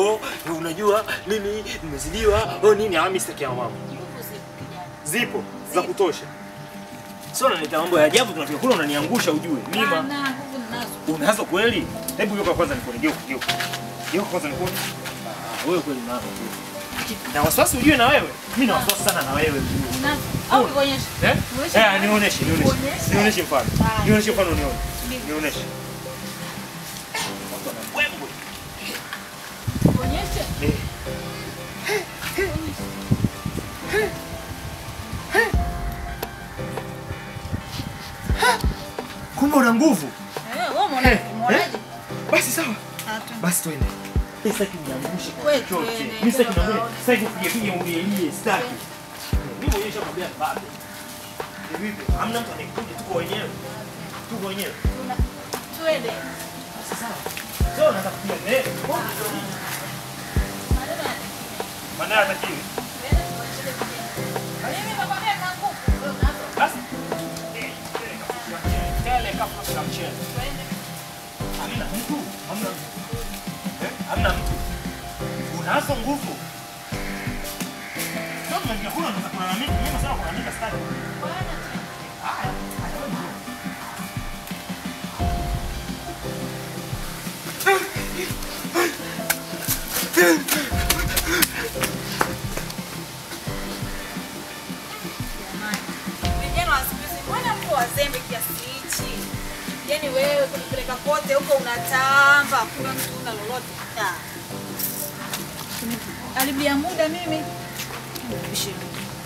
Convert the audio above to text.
oh, unajua mimi nimezidiwa oh, nini ah, mimi sitaki ya mama. Nguvu zipo kijana. Zipo za kutosha. Sio unaniita mambo ya ajabu tunafika kule unaniangusha ujue. Mima. Hapana, nguvu ninazo. Unazo kweli? Hebu geuka kwanza nikuone, geuka, geuka. Geuka kwanza nikuone. Ah, wewe kweli unazo tu. Na wasiwasi ujue na wewe. Mimi na wasiwasi sana na wewe ujue. Ninazo. Au nikuonyeshe? Eh? Nionyeshe. Eh, nionyeshe, nionyeshe. Nionyeshe. Nionyeshe mfano. Ah. Nionyeshe mfano nione. Mimi. Nionyeshe. Watu wana mbwembwe. Nikuonyeshe? Eh. Kumbe una nguvu. Eh, wewe umeona? Umeonaje? Basi sawa. Ah, tu. Basi twende. Mimi sitaki uniangushe kwa Wewe chochote. twende, Mimi sitaki twende uniangushe. baba. Sitaki kupige pige ulielie, sitaki. Mimi mwenyewe nishakwambia baba. Ni vipi? Hamna mtu anayekuja, tuko wenyewe. Tuko wenyewe. Tuna- Twende. Basi sawa. Sio unataka kupiga eh? Maneno ya- Maana hatakiwi. Twende tuonyeshe kijana. Mimi nakwambia nina nguvu. Wewe unazo. Basi. Eh, tele kafuta mchele. Tele kafuta mchele. Twende. Hamna mtu. Hamna mtu. Eh? Hamna mtu. Unazo nguvu. Sio mnaingia kula unaweza kulalamika. Mimi nasema kulalamika sitaki. Bwana, Haya, haya, wewe njoo. Vijana wa siku hizi mbona mko wazembe kiasi hichi? Yaani wewe kunipeleka kote huko unatamba, kuna mtu una lolote. Ah. Alibia muda mimi. Bishe.